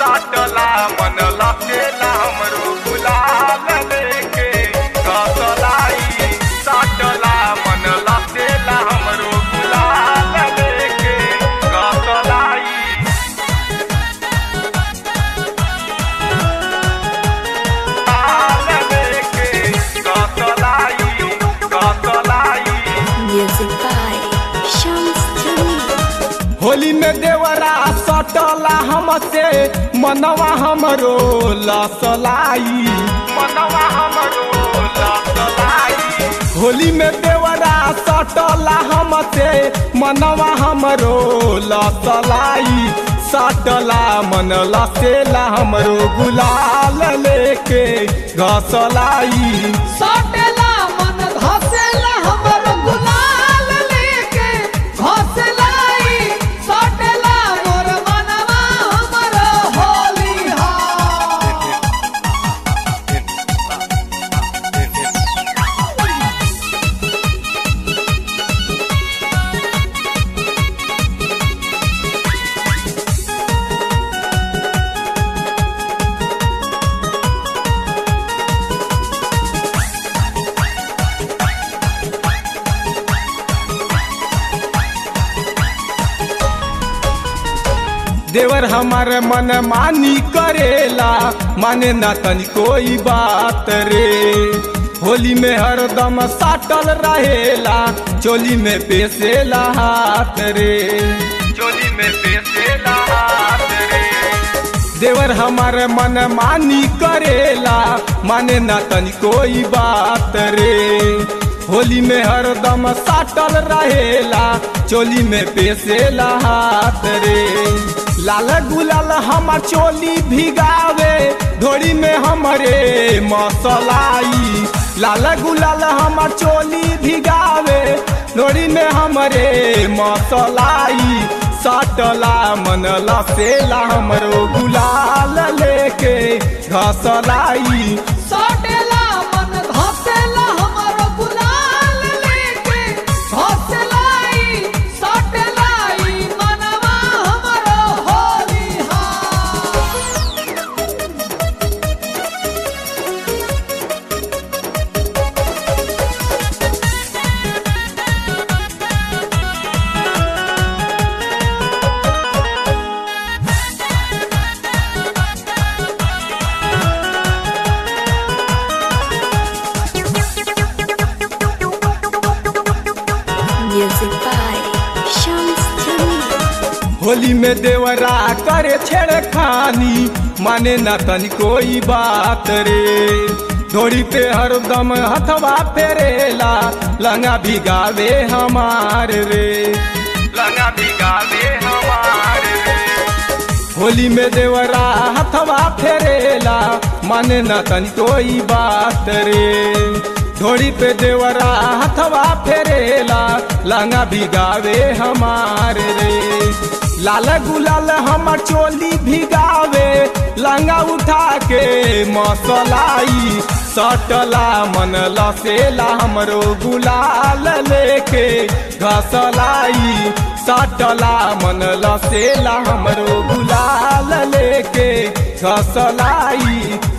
साटला मन लपेला हमरो गुलाल लेके कसलाई साटला मन लपेला हमरो गुलाल लेके कसलाई Music by Shams Jamil. Holi में देवरा सटला हमसे मनवा हमरो लसलाई होली में देवरा सटला हमसे मनवा हमरो लसलाई सटला मन लसेला हमरो गुलाल लेके घसलाई सटेला मन धसेला हमर गुलाल लेके घसलाई सटेला मोर मनवा हमर होली हा देवर हमार मन मानी करेला माने ना तनी कोई बात रे होली में हरदम साटल रहेला चोली में पेसेला हाथ रे चोली में पेसेला हाथ रे देवर हमार मन मानी करेला माने ना तनी कोई बात रे होली में हरदम साटल रहेला चोली में पेसेला हाथ रे लाल गुलाल हमार चोली भिगावे धोड़ी में हमरे मसलाई लाल गुलाल हमार चोली भिगावे धोड़ी में हमरे मसलाई सटला मन लसेला हमरो गुलाल लेके घसलाई सटेला मन धसेला हमर गुलाल लेके घसलाई सटेलाई मनवा हमर होली हा Music by Shams Jamil. Holi में देवरा करे छेड़खानी माने ना तनी कोई बात रे धोड़ी पे हरदम हथवा फेरेला लंगा भिगावे हमार रे लंगा भिगावे हमारे रे होली में देवरा हथवा फेरेला माने ना तनी कोई बात रे धोड़ी पे देवरा हथवा फेरेला लंगा भिगावे हमार रे लाल गुलाल हमर चोली भिगावे लंगा उठा के मसलाई सटला मन लसेला हमरो गुलाल लेके घसलाई सटला मन लसेला हमरो गुलाल लेके घसलाई